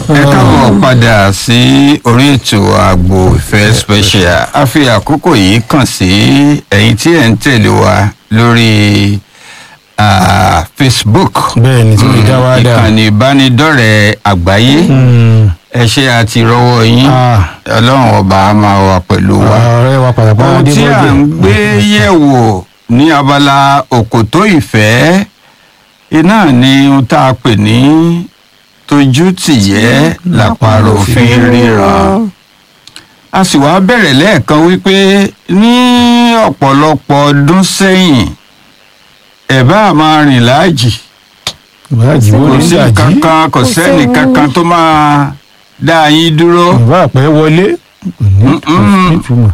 ẹ káàbọ̀ padà sí orí ètò àgbo ìfẹ́ special a fi àkókò yìí kàn sí ẹ̀yin tí ẹ̀ ń tẹ̀lé wa lórí ah, facebook bẹ́ẹ̀ ni tí mo já wá dà. ìkànnì ìbánidọ́rẹ̀ẹ́ àgbáyé Mm. ẹ ṣe àti rọwọ́ yín Ah. ọlọ́run ọba á máa wà pẹ̀lú wa ọ̀rẹ́ wa pàtàkì ohun tí à ń gbé yẹ̀wò ní abala òkòtó ìfẹ́ iná ni ohun tá a pè ní tójú tìyẹ́ làpárò fi ń ríran a sì wá bẹ̀rẹ̀ lẹ́ẹ̀kan wípé ní ọ̀pọ̀lọpọ̀ ọdún sẹ́yìn ẹ̀ bá máa rìn láàjì ìbáàjì wo kò ní sí ìdajì kankan kò sẹ́ni kankan tó máa dá yín dúró ìbá àpẹ́ wọlé kò ní- kò Mm-mm. nítumọ̀.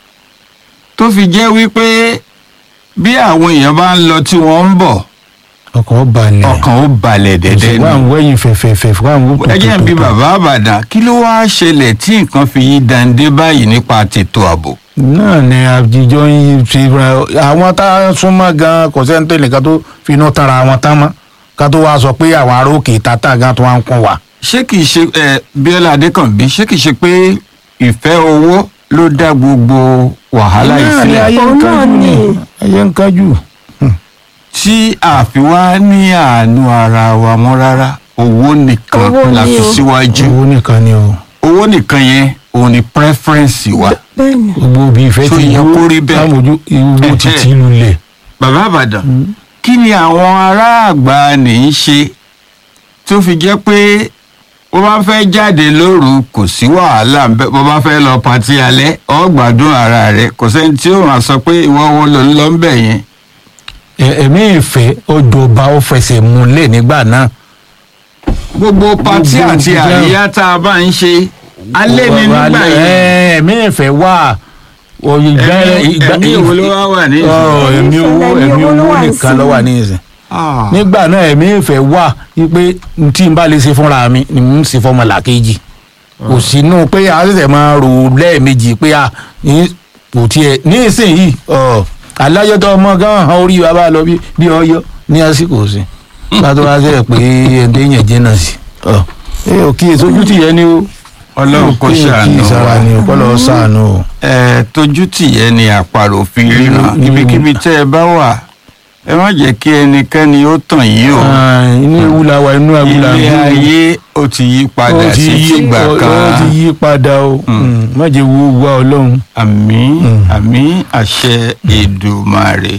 tó fi jẹ́ wípé bí àwọn èèyàn bá ń lọ tí wọ́n ń bọ̀ ọkọ̀ balẹ̀ ọkàn ó balẹ̀ dẹ́dẹ́ wà ń ni. wẹ́yìn fẹ̀fẹ̀fẹ̀ wà ń wò ẹ jẹ́ n bi bàbá àbàdàn kí ló wáá ṣẹlẹ̀ tí nǹkan fi yí dande báyìí nípa tètò ààbò. náà ni àjíjọ yìí ti ra àwọn tá a súnmọ́ gan kò sẹ́ni tó nìkan tó fi iná tara àwọn tán mọ́ ká tó wá sọ pé àwọn ará òkè tata gan tó wá ń kún wa. ṣé kìí ṣe ẹ bíọ́lá adékànbí ṣé kìí ṣe pé ìfẹ́ owó ló dá gbogbo wàhálà yìí náà ni sílẹ̀ ayé ń Òun náà kájú ni ni. ayé ń kájú. tí àfi wá ní àánú ara wa mọ́ rárá owó nìkan Owó la ni fi o. síwájú owó nìkan ni o. owó nìkan yẹn òun ni preference wa. bẹ́ẹ̀ni gbogbo bí ìfẹ́ Tó ti yẹ dúró kó rí bẹ́ẹ̀. lámojú ìwúwo ti ti lulẹ̀. bàbá àbàdàn kí ni àwọn ará àgbà ní í ṣe tó fi jẹ́ pé bó bá fẹ́ jáde lóru kò sí wàhálà ń bẹ bó bá fẹ́ lọ patí alẹ́ ó gbádùn ara rẹ̀ kò sẹ́ni tí ó máa sọ pé ìwọ wo ló ń lọ ń bẹ̀ yẹn. Ẹ- ẹ̀mí ìfẹ́ ọjọba ó fẹsẹ̀ múlẹ̀ nígbà náà. gbogbo patí Gbogbo àti nǹkan. àríyá tá a bá ń ṣe alẹ́ ni nígbà Alẹ́- yẹn ẹ, ẹ̀mí ìfẹ́ wà. Ẹ̀mí- ẹ̀mí ìwo ló wá wà ní ìsìn? Ọ̀, ẹ̀mí owó ẹ̀mí owó nìkan ló wà ní ìsìn. Ah, nígbà náà ẹ̀mí ìfẹ́ wà wípé n tí n bá lè ṣe fúnra mi ni n ṣe fọmọ làkejì kò sínú pé a ṣẹ̀ṣẹ̀ máa rò lẹ́ẹ̀mejì pé a ní kò tiẹ̀ ní ìsinyìí ọ̀ alájọtọ̀ ọmọ gan an orí wa bá lọ bí bí ọyọ ní àsìkò sí pátó wá sẹ́yìn pé ẹ̀ǹdẹ́ yẹn jìnnà sí ọ̀ ẹ ò kí èso ojú tìyẹ ni o ọlọ́run kò Kí èèyàn ṣàánú kí ìsara ni o kọ́ lọ́ọ́ ṣàánú o. ẹ tójú tìyẹ ni àparò fi ríran Mm. ibikíbi tẹ́ ẹ bá wà ẹ má jẹ́ kí ẹnikẹ́ni ó tàn yín o Ah, inú ewu la wà inú ewu la ilé ń gbé. ayé ó ti yí padà ó ti sí yí tìgbà ó- ó ti kan yí padà o Mm, má jẹ́ wo wá ọlọ́run. àmín Mm. àmín àṣẹ Èdùmàrè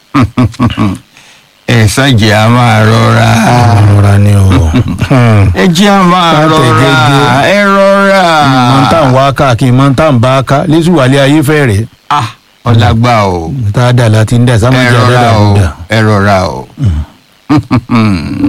ẹ ṣàjẹ́ a máa rọra ọ̀rọ̀ ni o. ẹ jẹ́ a máa Ká tẹ̀ rọra jẹ́jẹ́. ẹ rọra mọ̀ntàn wá káàkiri mọ̀ntàn bá ká lẹ́sùn wàlẹ́ ayé fẹ́ rẹ̀ Ah, ọlágbá o tá a dà láti ń dà ẹ sámújà rọra dára o ń dà. ẹ rọra o